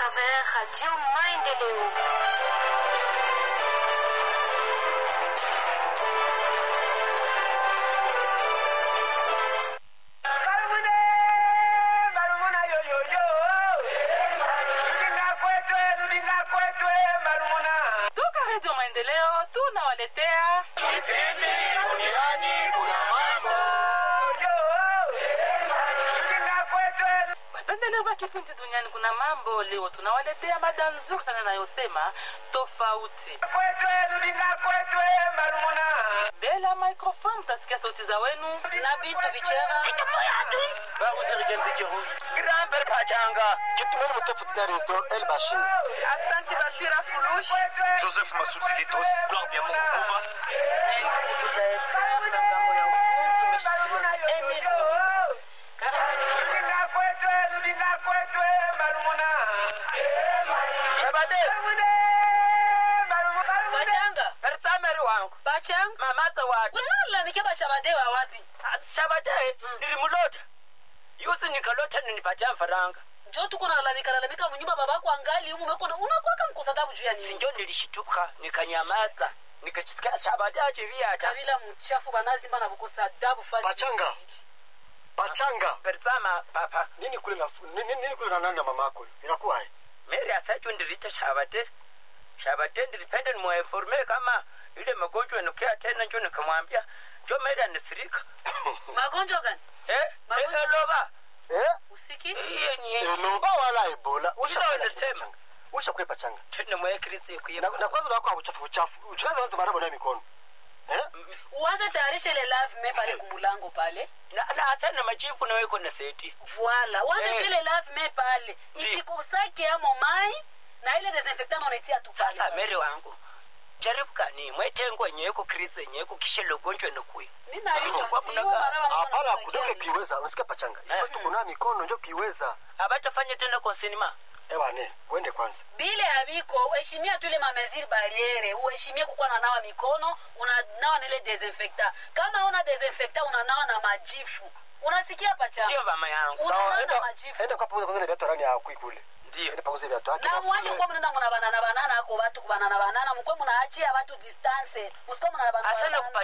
travers Radio Maendeleo. toka redio maendeleo tunawaletea Kipindi duniani kuna mambo. wapendelevu wa kipindi duniani kuna mambo leo tunawaletea mada nzuri sana inayosema tofauti mbele ya microphone mtasikia sauti za wenu na bintu bichera Baruserigen Biki Rouge. Grand-père Pachanga. Kitumeni mtafuta Restaurant El Bashir. Aksanti Bashira Fulush. Joseph Masud Zilitos. Blanc bien Mungu Kuva. Nelibuda Esther na ngambo ya ufundi umeshikiliwa na Emil Muhindo. Karibuni. Shabade. Bachanga, Pertsameri wangu. bachanga. Mamaza watu. Unalalamikia bashabade wa wapi? Shabade. Nilimulota. Yuzi nikalota ninipatia mfaranga. Njoo tuko nalalamika lalamika mnyumba babako angali humu umekuwa unakuwa kama mkosadabu juu ya nini? Sinjo nilishituka nikanyamaza. Nikachisikia Shabade ajivia hata. Kabila mchafu banazi bana bukosa adabu fasi. Pachanga. Pachanga. Pertsama papa. Nini kule na nini, nini kule na nani na mamako? Inakuwa hai. Mary asaju ndirita Shabade. Shabade nilipenda nimuinforme kama ile magonjwa inukia tena njo nikamwambia njo Mary anisirika. Magonjwa gani? Eh? Magonjwa- Eh, loba. Eh? Usiki? Iye ni Enoba wala Ebola. Usha Ndio kwenda nasema. Pachanga. Usha kwe Pachanga. tena mwekirizi kuye. Na, na kwanza wako uchafu uchafu. Uchaanza wazi marabo na mikono. Eh? Uanze tayarisha ile lave me pale kumulango pale. Na na asana machifu na weko na seti. Voila. Uanze Eh. ile lave me pale. Ndio. Isikusake amo mai na ile desinfectant unaitia tu pale. Sasa Mary wangu. Jaribu kani mwetengo nyeko krizi nyeko kisha logonjwa nokuye. Mimi naitwa Kwa sio mnaka- maraba Hapana kudoke kiweza. Unasikia Pachanga. Ifo Eh. tuko na mikono ndio kiweza. Abatafanya tena kwa sinema. Ewa ne, uende kwanza. bile habiko uheshimia tu ile mameziri bariere uheshimie kukuwa nanawa mikono unanawa na ile desinfecta kama una desinfecta unanawa na majifu unasikia pacha Ndio mama yangu. Una- Sawa, Unaona enda majifu. enda kwa pauza kwanza na viatu rani ya kule. Ndio. Enda pauza viatu yake. na mwache mafunzo. kuwa mnenda muna banana banana ako batu kubanana banana mukwe munaachia batu distance musikuwa muna banana Asana banana. kupa